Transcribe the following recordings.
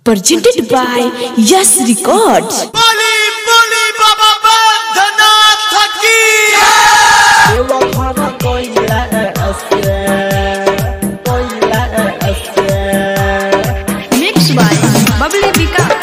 presented by Yes Records. বলি বলি বাবা বন্ধনাথ কি Mixed by Bubbly Vikas.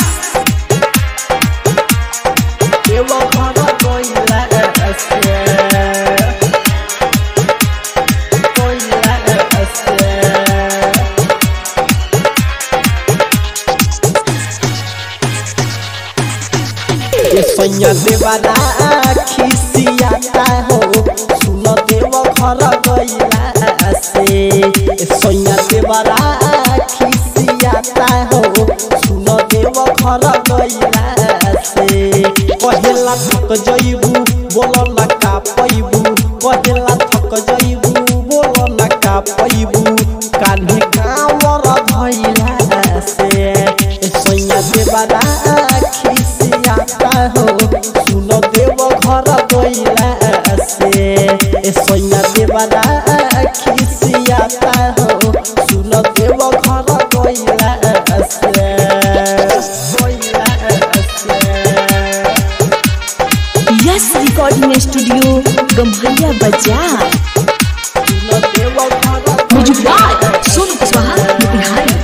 सैया देवारा खिसियाता हो सुन देव घर गैला से सैया देवारा खिसियाता हो सुन देव घर गैला से कहेला थक जइबू बोल ना का पैबू कहेला थक जइबू बोल ना का पैबू कान्हे कावर धैला से सैया देवारा खिसियाता हो सुन देव घर गैला से ए सैया देवारा खिसियाता हो सुन देव घर गैला से गैला से Yes Recording Studio, Gamharia Bazaar. सुन देव घर Music by Sonu Kuswaha, Bihari.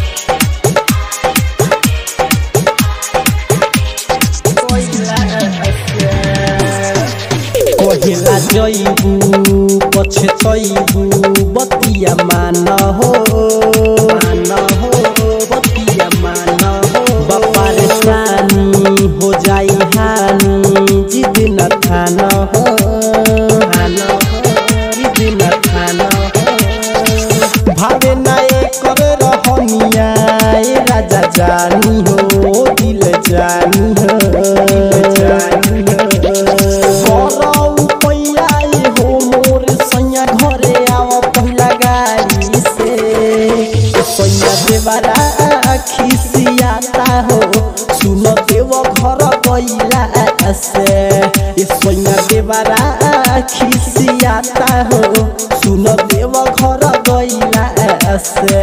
कहिला जइबू पछे चइबू बतिया मान हो मान हो बतिया मान हो बपार सानी हो जाई हानी जिद न थान हो थान हो जिद न थान हो भावे नाए कर रहनिया ए राजा जानी हो दिल जानी हो दिल जानी हो करौ पैयाई हो मोर सैया घरे आव पहिला गाड़ी से सैया देवारा खिसियाता हो सुन देव घर गैला से ए सैया देवारा खिसियाता हो सुन देव घर गैला से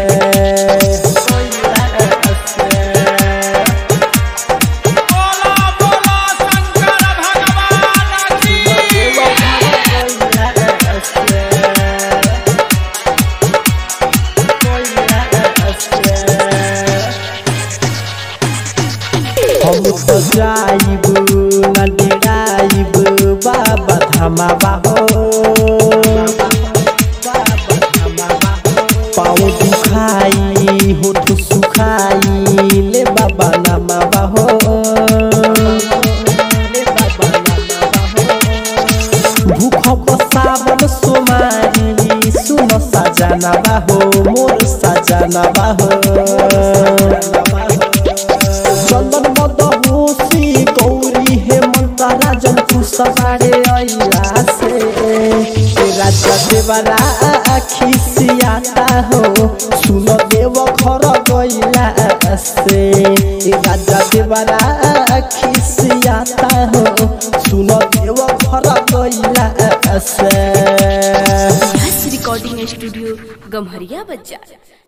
गैला से बोला बोला शंकर भगवान की हम तो जाइब न डेराइब बाबा धामा बाहो पाँव दुखाई होठ सुखाई ले बाबा नामा बाहो ले बाबा नामा बाहो भूख बसावन सोमारी सुन सजाना बाहो मोर सजाना बाहो चंदन मदहोसी गौरी हेमंत राजन कुसबारे अइला से ए राजा देवरा खिसियाता हो सुन देव घर गइला से ए राजा देवरा खिसियाता हो सुन देव घर गइला से Yes Recording Studio, Gamharia Bazaar.